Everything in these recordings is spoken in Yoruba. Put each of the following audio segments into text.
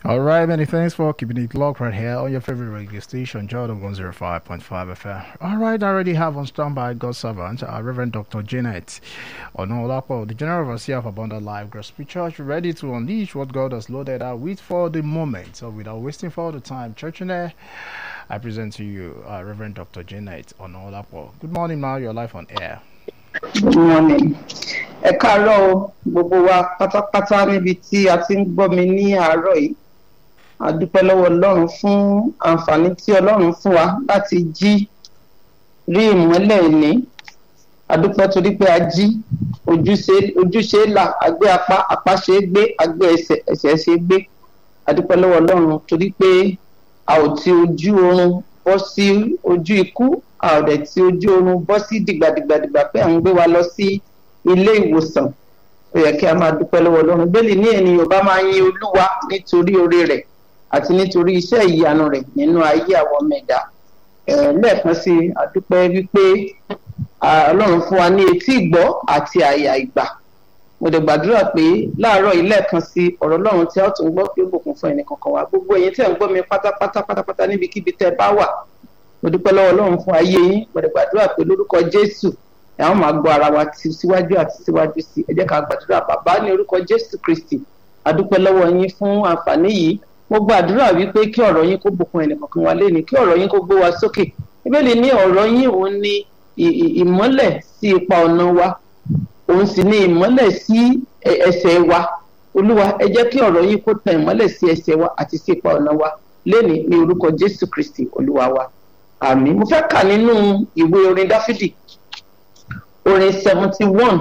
All right, many thanks for keeping it locked right here on your favorite radio station, Jordan 105.5 FM. All right, I already have on standby God's servant, uh, Reverend Dr. Janet Onolapo, the General Overseer of Abundant Life Gospel Church, ready to unleash what God has loaded out with for the moment. So, without wasting further time, church in there, I present to you uh, Reverend Dr. Janet Onolapo. Good morning, now you're live on air. Good morning. ẹ káàárọ̀ o gbogbo wa pátápátá níbi tí a ti ń gbọ́ mi ní àárọ̀ yìí a dúpẹ́ lọ́wọ́ ọlọ́run fún àǹfààní tí ọlọ́run fún wa láti jí rí ìmọ́lẹ̀ ìní a dúpẹ́ torí pé a jí ojúṣe ojúṣe là agbé apá apá ṣe é gbé agbé ẹsẹ̀ ẹsẹ̀ ṣe é gbé a dúpẹ́ lọ́wọ́ ọlọ́run torí pé a ò ti ojú oorun bọ́ sí ojú ikú a ò dẹ̀ ti ojú oorun bọ́ sí dìgbàdìgbàdìgbà pé à ń gbé wa lọ sí ilé ìwòsàn ó yẹ kí a máa dúpẹ́ lọ́wọ́ ọlọ́run bẹ́ẹ̀lì ní ènìyàn bá máa yin olúwa nítorí oore rẹ̀ àti nítorí iṣẹ́ ìyanu rẹ̀ nínú ayé àwọn ọmọ ẹ̀dá lẹ́ẹ̀kan sí i àdúpẹ́ wípé ọlọ́run fún wa ní etí ìgbọ́ àti àyà ìgbà mo dẹ̀ gbàdúrà pé láàárọ̀ yìí lẹ́ẹ̀kan sí ọ̀rọ̀ ọlọ́run tí a tún gbọ́ pé ó bùkún fún ẹnì kankan wa gbogbo ẹ̀yin tẹ̀ ń gbọ́ mi pátápátá pátápátá níbikíbi tẹ́ bá wà mo dúpẹ́ lọ́wọ́ ọlọ́run fún ayé yín mo dẹ̀ gbàdúrà pé lórúkọ jésù àwọn máa gbọ́ ara wa ti síwájú àti síwájú sí ẹ jẹ́ ká gbàdúrà bàbá ní orúkọ jésù kristi adúpẹ́ lọ́wọ́ yín fún àǹfààní yìí mo gbàdúrà wípé kí ọ̀rọ̀ yín kó bùkún ẹnìkankan wa léni kí ọ̀rọ̀ yín kó gbé wa sókè ìbéèlì ní ọ̀rọ̀ yín òun ni ìmọ́lẹ̀ sí ipa ọ̀nà wa òun sì ni ìmọ́lẹ̀ sí ẹsẹ̀ wa olúwa ẹ jẹ́ kí ọ̀rọ̀ yín kó tan ìmọ́lẹ̀ sí ẹsẹ̀ wa àti sí ipa ọ̀nà wa léni ní orúkọ jésù kristi olúwa wa àmín mo fẹ́ kà nínú ìwé orin dáfídì orin seventy one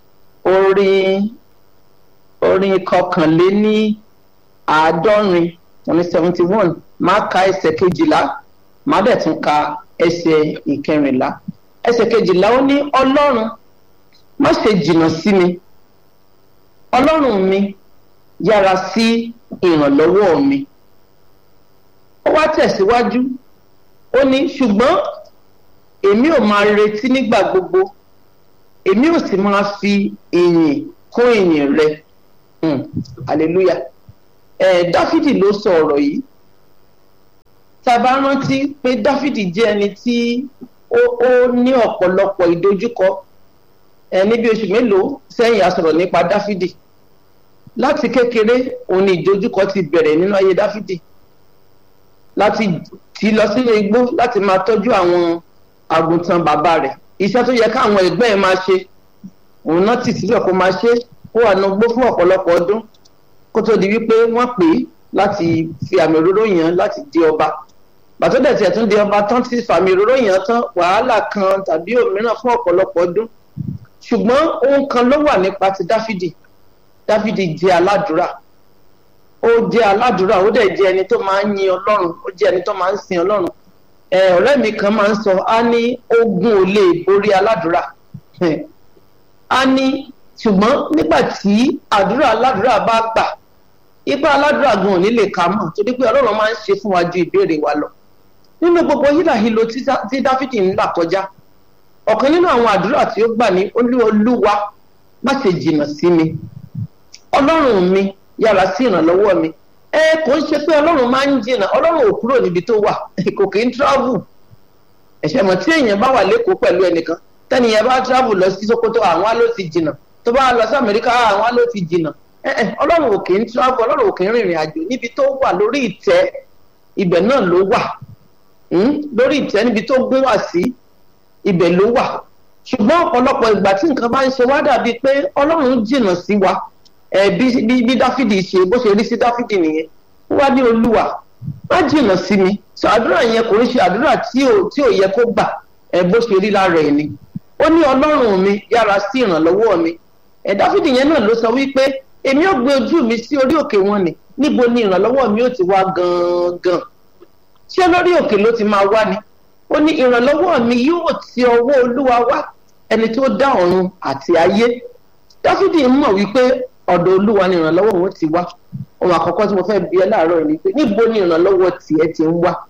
orin orin kọkànléní àádọ́rin orin seventy one máa ka ẹsẹ̀ kejìlá máa dẹ̀ tún ka ẹsẹ̀ ìkẹrìnlá ẹsẹ̀ kejìlá ó ní ọlọ́run má ṣe jìnnà sí mi ọlọ́run mi yára sí ìrànlọ́wọ́ mi ó wá tẹ̀síwájú ó ní ṣùgbọ́n èmi ò máa retí nígbà gbogbo èmi ò sì máa fi ìyìn kún ìyìn rẹ hallelujah ẹ dáfídì ló sọ ọ̀rọ̀ yìí tá a bá rántí pé dáfídì jẹ́ ẹni tí ó ó ní ọ̀pọ̀lọpọ̀ ìdojúkọ ẹ níbi oṣù mélòó sẹ́yìn a sọ̀rọ̀ nípa dáfídì láti kékeré òun ni ìdojúkọ ti bẹ̀rẹ̀ nínú ayé dáfídì láti tì lọ sínú igbó láti máa tọ́jú àwọn àgùntàn bàbá rẹ̀ iṣẹ́ tó yẹ káwọn ẹgbẹ́ ẹ̀ máa ṣe òun náà tì síbẹ̀ kó máa ṣe kó wà nugbó fún ọ̀pọ̀lọpọ̀ ọdún kó tó di wípé wọ́n pè é láti fi àmì òróró yàn láti di ọba bàtó dẹ̀ tiẹ̀ tún di ọba tán ti fàmì òróró yàn tán wàhálà kan tàbí òmíràn fún ọ̀pọ̀lọpọ̀ ọdún ṣùgbọ́n ohun kan ló wà nípa ti dáfídì dáfídì jẹ́ aládùúrà ó jẹ́ aládùúrà ó dẹ̀ jẹ́ ẹni tó máa ń yin ọlọ́run ó jẹ́ ẹni tó máa ń sin ọlọ́run ọ̀rẹ́ mi kan máa ń sọ á ní ogun ò lè borí aládùúrà á ní ṣùgbọ́n nígbà tí àdúrà aládùúrà bá gbà ipa aládùúrà gan ò ní lè kà mọ̀ torí pé ọlọ́run máa ń ṣe fún wa ju ìbéèrè wa lọ nínú gbogbo hílàhílo tí dáfídì ń là kọjá ọ̀kan nínú àwọn àdúrà tí ó gbà ní olúwa má ṣe jìnnà sí mi ọlọ́run mi yára sí ìrànlọ́wọ́ mi ẹ kò ń ṣe pé ọlọ́run máa ń jìnnà ọlọ́run ò kúrò níbi tó wà kò kì í travel ẹ̀ṣẹ̀ mọ̀ tí èèyàn bá wà lẹ́kọ̀ọ́ pẹ̀lú ẹnìkan tẹ́nìyẹn bá travel lọ sí sokoto àwọn á ló ti jìnnà tó bá lọ sí amẹ́ríkà àwọn á ló ti jìnnà ọlọ́run ò kì í travel ọlọ́run ò kì í rìnrìn àjò níbi tó wà lórí ìtẹ́ ibẹ̀ náà ló wà lórí ìtẹ́ níbi tó gún wà sí ibẹ̀ ló wà ṣùgbọ́n ọ̀pọ̀lọpọ̀ ìgbà tí nǹkan bá ń ṣe wá dàbí pé ọlọ́run jìnnà sí wa ẹ bí bí dáfídì ṣe bó ṣe rí sí dáfídì nìyẹn ó wá ní olúwa má jìnnà sí mi sọ àdúrà yẹn kò ń ṣe àdúrà tí ò tí ò yẹ kó gbà ẹ bó ṣe rí lára ẹ ni ó ní ọlọ́run mi yára sí ìrànlọ́wọ́ mi ẹ dáfídì yẹn náà ló sọ wípé èmi ò gbé ojú mi sí orí òkè wọn ni níbo ni ìrànlọ́wọ́ mi ó ti wá gangan ṣé lórí òkè ló ti máa wá ni ó ní ìrànlọ́wọ́ mi yóò ti ọwọ́ olúwa wá ẹni tó dá ọ̀run àti ayé dáfídì mọ̀ wípé ọ̀dọ̀ olúwa ni ìrànlọ́wọ́ òun ti wá ohun àkọ́kọ́ tí mo fẹ́ bi ẹ́ láàárọ̀ ni pé níbo ni ìrànlọ́wọ́ tiẹ̀ ti ń wá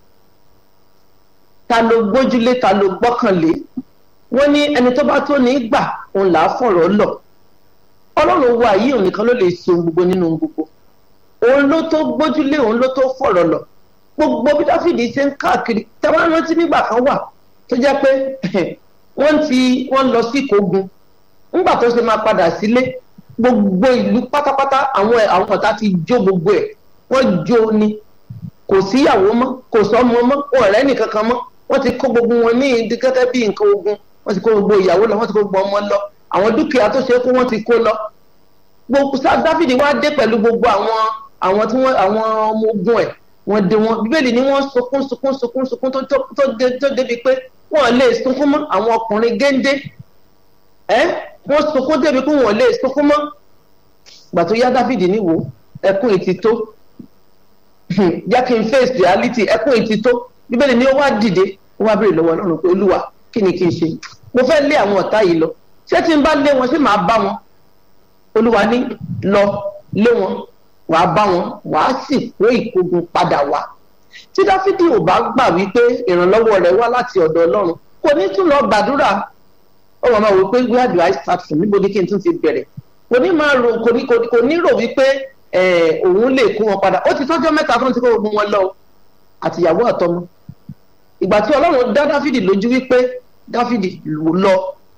ta ló gbójúlé ta ló gbọ́kànlé wọ́n ní ẹni tó bá tó ní gbà òun là á fọ̀rọ̀ lọ ọlọ́run wa yìí òun nìkan ló lè ṣe ohun gbogbo nínú ohun gbogbo òun ló tó gbójúlé òun ló tó fọ̀rọ̀ lọ gbogbo bí dáfídì ṣe ń káàkiri tẹ́wọ́n rántí nígbà kan wà tó jẹ́ pé wọ́n ti wọ́n lọ sí ìkógun nígbà tó ṣe máa padà sílé gbogbo ìlú pátápátá àwọn àwọn ọ̀tá ti jó gbogbo ẹ̀ wọ́n jó ni kò síyàwó mọ́ kò sọ́mọ mọ́ wọn ọ̀rẹ́ nìkan kan mọ́ wọ́n ti kó gbogbo wọn ní ìdí gẹ́gẹ́ bí nǹkan ogun wọ́n ti kó gbogbo ìyàwó lọ wọ́n ti kó gbogbo ọmọ lọ àwọn dúkìá tó ṣe é kó wọ́n ti kó lọ gbogbo sá dáfídì wá dé pẹ̀lú gbogbo àwọn àwọn tí wọ́n àwọn ọmọ ogun ẹ̀ wọ́n dé wọn bíbélì ni wọ́n sunkún sunkún sunkún sunkún tó tó tó débi pé wọ́n lè sunkún mọ́ àwọn ọkùnrin géńdé ẹ́ wọ́n sunkún débi pé wọ́n lè sunkún mọ́ gbà tó yá dáfídì níwò ẹkún ìtì tó jẹ́ kí n face reality ẹkún ìtì tó bíbélì ni ó wá dìde ó wá béèrè lọ́wọ́ ọlọ́run pé olúwa kí ni kí n ṣe mo fẹ́ lé àwọn ọ̀tá yìí lọ ṣé tí n bá lé wọn ṣé màá bá wọn olúwa ní lọ lé wọn wàá bá wọn wàá sì kó ìkógun padà wá tí dáfídì ò bá gbà wípé ìrànlọ́wọ́ rẹ̀ wá láti ọ̀dọ̀ ọlọ́run kò ní tún lọ gbàdúrà ó wà máa wò pé where do I start from níbo ni kí n tún ti bẹ̀rẹ̀ kò ní máa rò kò ní kò ní rò wípé òun lè kó wọn padà ó ti tọ́jọ́ mẹ́ta tó ń ti kó gbogbo wọn lọ àtìyàwó àtọmọ ìgbà tí ọlọ́run dá dáfídì lójú wípé dáfídì lọ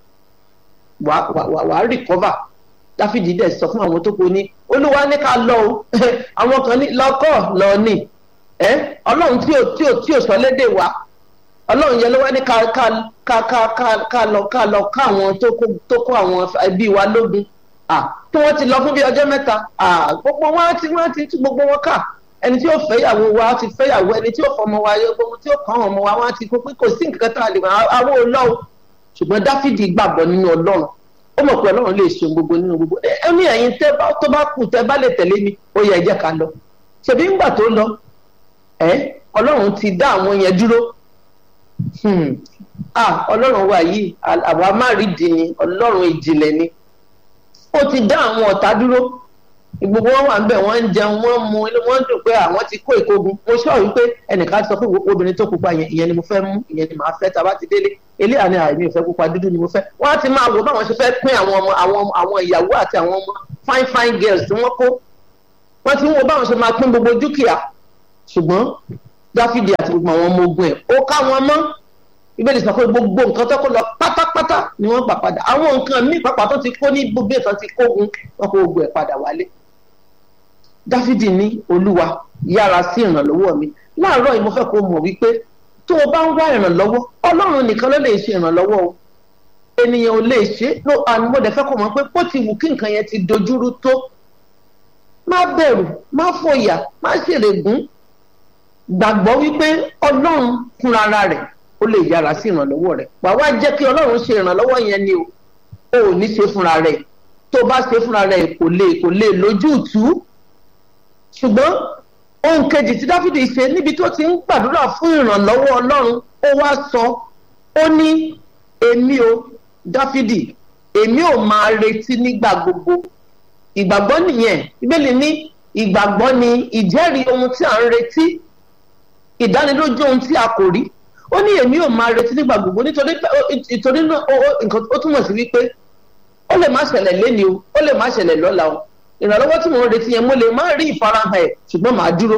wàá rìkọ́và dáfídì dẹ̀ sọ fún àwọn tó kù ní olúwa ní ká lọ o àwọn kan ní lọ́kọ̀ lọ ní ọlọ́run tí ò tí ò tí ò sọ lédè wa ọlọ́run yẹn ló wá ní ká ká ká ká ká ká lọ ká lọ ká àwọn tó kó àwọn ẹbí wa lógun tí wọ́n ti lọ fún bí ọjọ́ mẹ́ta gbogbo wọn ti wọ́n ti tú gbogbo wọn kà ẹni tí ó fẹ́ ìyàwó wa ti fẹ́ ìyàwó ẹni tí ó fọmọ wa gbogbo tí ó kàn ọmọ wa wọn ti kó pé kò sí nǹkan tá a lè wọ́n àwọn olóò ṣùgbọ́n dáfídì gbàgbọ́ nínú ọlọ́run ó mọ̀ pé ọlọ́run lè ṣe gbogbo nínú gbogbo ẹ ní ẹ̀yin tó bá kù tẹ́ bá lè tẹ̀lé mi ó yẹ ẹ jẹ́ ká lọ ṣèbí ńgbà tó lọ ẹ ọlọ́run ti dá àwọn yẹn dúró ọlọ́run wa yìí àwa má rí di ni ọlọ́run ìjìnlẹ̀ ni ó ti dá àwọn ọ̀tá dúró gbogbo wọn wà níbẹ̀ wọ́n ń jẹun wọ́n mu wọ́n dùn pé àwọn ti kó ìkógun mo sọ wípé ẹnìkan sọ pé obìnrin tó pupa yẹn ìyẹn ni mo fẹ́ mú ìyẹn ni màá fẹ́ tá a bá ti délé ilé àní àìní ìfẹ́ pupa dúdú ni mo fẹ́ wọ́n á ti máa wò báwọn ṣe fẹ́ pín àwọn ọmọ àwọn àwọn ìyàwó àti àwọn ọmọ fine fine girls tí wọ́n kó wọ́n ti ń wo báwọn ṣe máa pín gbogbo dúkìá ṣùgbọ́n dáfídì àti gbogbo àwọn ọmọ ogun ẹ̀ ó ká wọn mọ́ ìbéèrè sọ pé gbogbo nǹkan tó kó lọ pátápátá ni wọ́n gbà padà àwọn nǹkan míì pàápàá tó ti kó ní gbogbo ìtàn ti kógun wọn kó gbogbo ẹ̀ padà wálé dáfídì ní olúwa yára sí ìrànlọ́wọ́ mi láàárọ̀ yìí mo fẹ́ kó mọ̀ wípé tó o bá ń wá ìrànlọ́wọ́ ọlọ́run nìkan ló lè ṣe ìrànlọ́wọ́ o ènìyàn ò lè ṣe ló mo dẹ̀ fẹ́ kó mọ̀ pé bó ti wù kí nǹkan yẹn ti dojúrú tó má bẹ̀rù má fòyà má ṣèrègùn gbàgbọ́ wípé ọlọ́run fúnra rẹ̀ ó lè yára sí ìrànlọ́wọ́ rẹ̀ wàá wá jẹ́ kí ọlọ́run ṣe ìrànlọ́wọ́ yẹn ni o ò ní ṣe fúnra rẹ̀ tó bá ṣe fúnra rẹ̀ kò lè kò lè lójútùú ṣùgbọ́n ohun kejì tí dáfídì ṣe níbi tó ti ń gbàdúrà fún ìrànlọ́wọ́ ọlọ́run ó wá sọ ó ní èmi o dáfídì èmi ò máa retí nígbà gbogbo ìgbàgbọ́ nìyẹn ìbéèlì ní ìgbàgbọ́ ni ìjẹ́rìí ohun tí à ń retí ìdánilójú ohun tí a kò rí ó ní èmi ò máa retí nígbà gbogbo nítorí ìtorí náà ó túmọ̀ sí wípé ó lè má ṣẹlẹ̀ léni o ó lè má ṣẹlẹ̀ lọ́la o ìrànlọ́wọ́ tí mo ń retí yẹn mo lè má rí ìfarahàn ẹ̀ ṣùgbọ́n màá dúró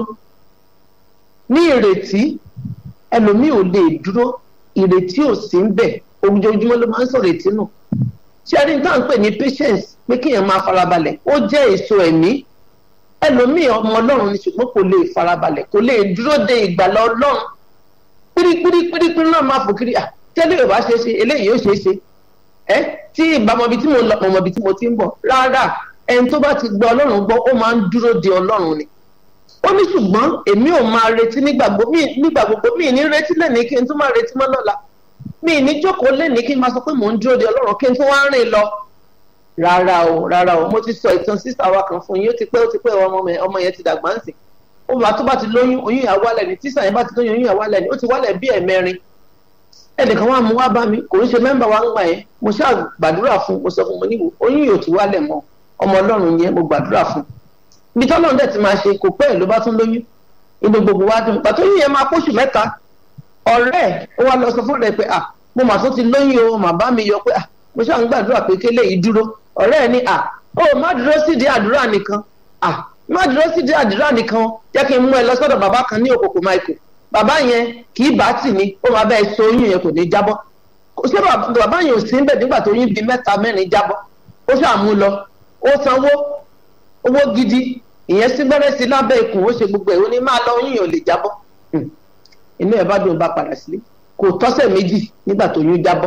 ní ìrètí ẹlòmíì ò lè dúró ìrètí ò sí ń bẹ̀ ojoojúmọ́ ló máa ń sọ̀rọ̀ ètí nù ṣé ẹni tá à ń pè ní patience pé kéèyàn máa farabalẹ̀ ó jẹ́ èso ẹ̀mí ẹlòmíì ọmọ ọlọ́run ni ṣùgbọ́n kò lè farabalẹ̀ kò lè dúró de ìgbàlá ọlọ́run pírípírípírí náà máa fò kiri à tẹ́lẹ̀ yóò bá ṣe é ṣe eléyìí yóò ṣe é ṣe ẹ tí ìbámọbi tí mo lọ mọ̀mọ́bi tí mo ti ń bọ̀ rárá ẹni tó bá ti gba ọlọ́run gbọ́ ó máa ń dúró de ọlọ́run ni ó ní ṣùgbọ́n èmi ò máa retí nígbà gbogbo mi ní retí lẹ́ni kí n tún máa retí mọ́ lọ́la mi ní jókòó lẹ́ni kí n máa sọ pé mò ń dúró de ọlọ́run kí n tún wá rìn lọ rárá o rárá o mo ti sọ ìtàn sísá wa kan fún yín ó ti pẹ́ ó ti pẹ́ ọmọ yẹn ti dàgbà ń sìn ó bá tó bá ti lóyún oyún ìyá wálẹ̀ ni tíṣà yẹn bá ti lóyún oyún ìyá wálẹ̀ ni ó ti wálẹ̀ bí ẹ̀mẹrin ẹnìkan wà mú wá bá mi kò ń ṣe mẹ́mbà wa ń gbà yẹn mo ṣáà gbàdúrà fún mo sọ fún mo níwò oyún yóò ti wálẹ̀ mọ́ ọmọ ọlọ́run yẹn mo gbàdúrà fún ibi tí ọlọ́run dẹ̀ ti máa ṣe kò pẹ́ ló bá tún lóyún inú gbogbo wa dùn pàtó yín yẹn máa póṣù mẹ́ta ọ̀rẹ́ ẹ̀ ó wá lọ sọ fún rẹ̀ pé à mo mà tún ti lóyún o mà bá mi yọ pé à mo ṣáà ń gbàdúrà pé kélé yìí dúró ọ̀rẹ́ ẹ̀ ní à ó má dúró sídìí àdúrà nìkan à má dúró sí di àdúrà nìkan jẹ́ kí n mú ẹ lọ sọ́dọ̀ bàbá kan ní òkòkò michael bàbá yẹn kì í bá tì ní ó máa bẹ́ẹ̀ so oyún yẹn kò ní jábọ́ ṣé bàbá yẹn ò sí ń bẹ̀ nígbà tó yín bíi mẹ́ta mẹ́rin jábọ́ ó ṣàmú lọ ó sanwó owó gidi ìyẹn sí gbẹ́rẹ́ sí lábẹ́ ikùn ó ṣe gbogbo ẹ̀ ó ní máa lọ oyún yẹn ò lè jábọ́ inú ẹ̀ bá dùn bá padà sílé kò tọ́sẹ̀ méjì nígbà tó yún jábọ́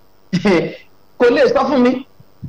kò lè sọ fún mi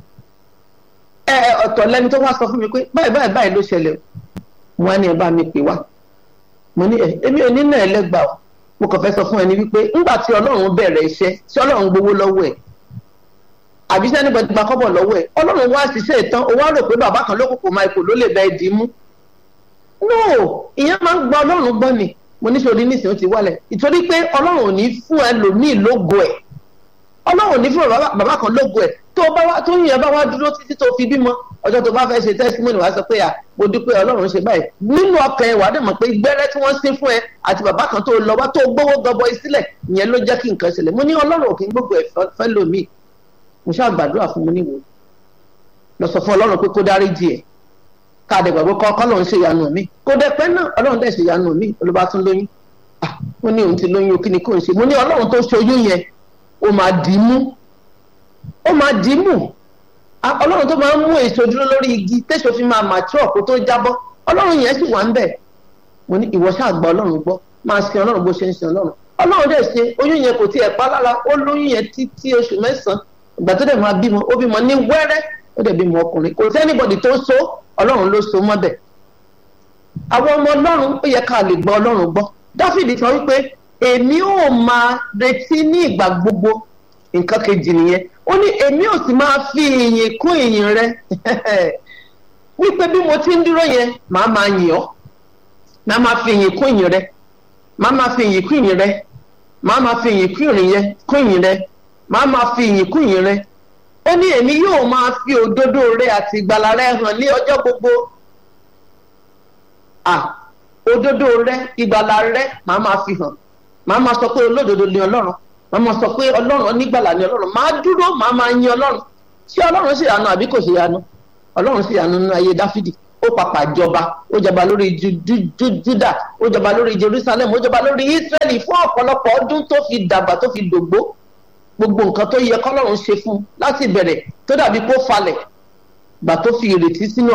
ẹ ọ̀tọ̀ lẹ́ni tó wá sọ fún mi pé báyìí báyìí báyìí ló ṣẹlẹ̀ wọn á ní ẹ bá mi pè wá mo ní ẹ èmi ò ní náà ẹlẹ́gbà o mo kàn fẹ́ sọ fún ẹni wípé ńgbà tí ọlọ́run bẹ̀rẹ̀ iṣẹ́ tí ọlọ́run gbowó lọ́wọ́ ẹ̀ àbí sẹ́ni gbọ́dọ̀ gba kọ́bọ̀ lọ́wọ́ ẹ̀ ọlọ́run wá ṣiṣẹ́ ìtàn ó wá rò pé bàbá kan lókùnkùn michael ló lè bá ẹ dì í mú no ìyẹn máa ń gba ọlọ́run gbọ́ ni mo ní sori nísìnyí ó ti wálẹ̀ ìtorí pé ọlọ́run ò ní fún ẹlòmíì lógo ẹ̀ ọlọ́run ò ní fún bàbá kan lógo ẹ̀ tó bá wá tó yẹn bá wá dúró títí tó fi bímọ ọjọ́ tó bá fẹ́ ṣe testimony wá sọ pé à mo dúpẹ́ ọlọ́run ṣe báyìí nínú ọkàn ẹ̀ wà á dẹ̀ mọ̀ pé gbẹ́rẹ́ tí wọ́n sín fún ẹ àti bàbá kan tó lọ wá tó gbówó gọbọ sílẹ̀ ìyẹn ló jẹ́ kí nǹkan ṣẹlẹ̀ mo ní ọlọ́run ò kí ń gbogbo ẹ̀ fẹ́ lómi mo ṣáà gbàdúrà fún mi níwò lọ sọ fún ọlọ́run pé kó dáríjì ẹ̀ káàdé gbàgbọ́ kọ́ kọ́lọ́run ṣe ìyanu mi kó dẹ pẹ́ náà ọlọ́run dẹ̀ ṣe ìyanu mi olùbá tún lóyún ah mo ní òun ti lóyún kí ni kò ń ṣe mo ní ọlọ́run tó ṣoyún yẹn ó máa dì í mú ó máa dì í mú ọlọ́run tó máa ń mú èso dúró lórí igi tẹ́sọ̀ fi máa mature kó tó jábọ́ ọlọ́run yẹn sì wà ń bẹ̀ mo ní ìwọ ṣáà gba ọlọ́run gbọ́ máa sin ọlọ́run bó ṣe ń sin ọlọ́run ọlọ́run dẹ̀ ṣe oyún yẹn kò tiẹ̀ pa lára ó lóyún yẹn títí oṣù mẹ́sàn-án ìgbà tó dẹ̀ máa bímọ ó bímọ ní wẹ́rẹ́ ó dẹ̀ bímọ ọkùnrin kò sí anybody tó so ọlọ́run ló so mọ́bẹ̀ àwọn ọmọ ọlọ́run ó yẹ ká lè gbọ́ ọlọ́run gbọ́ dáfídì sọ wípé èmi ò máa retí ní ìgbà gbogbo nǹkan kejì nìyẹn ó ní èmi ò sì máa fi ìyìn kún ìyìn rẹ wípé bí mo ti ń dúró yẹn màá máa yìn ọ́ màá máa fi ìyìn kún ìyìn rẹ màá máa fi ìyìn kún ìyìn rẹ màá máa fi ìyìn kún ìyìn rẹ kún ìyìn rẹ màá máa fi ìyìn kún ìyìn rẹ ó ní èmi yóò máa fi òdodo rẹ àti ìgbàlà rẹ hàn ní ọjọ́ gbogbo à òdodo rẹ ìgbàlà rẹ màá máa fi hàn màá máa sọ pé olódodo ni ọlọ́run màá máa sọ pé ọlọ́run onígbàlà ni ọlọ́run màá dúró màá máa yin ọlọ́run ṣé ọlọ́run sì yanu àbí kò sí yanu ọlọ́run sì yanu nínú ayé dáfídì ó papà jọba ó jọba lórí júdà ó jọba lórí jerusalem ó jọba lórí israẹli fún ọ̀pọ̀lọpọ̀ ọdún tó fi dàgbà tó fi dògbó gbogbo nǹkan tó yẹ kọ́lọ́run ṣe fún láti bẹ̀rẹ̀ tó dàbí kó falẹ̀ gbà tó fi ìrètí sínú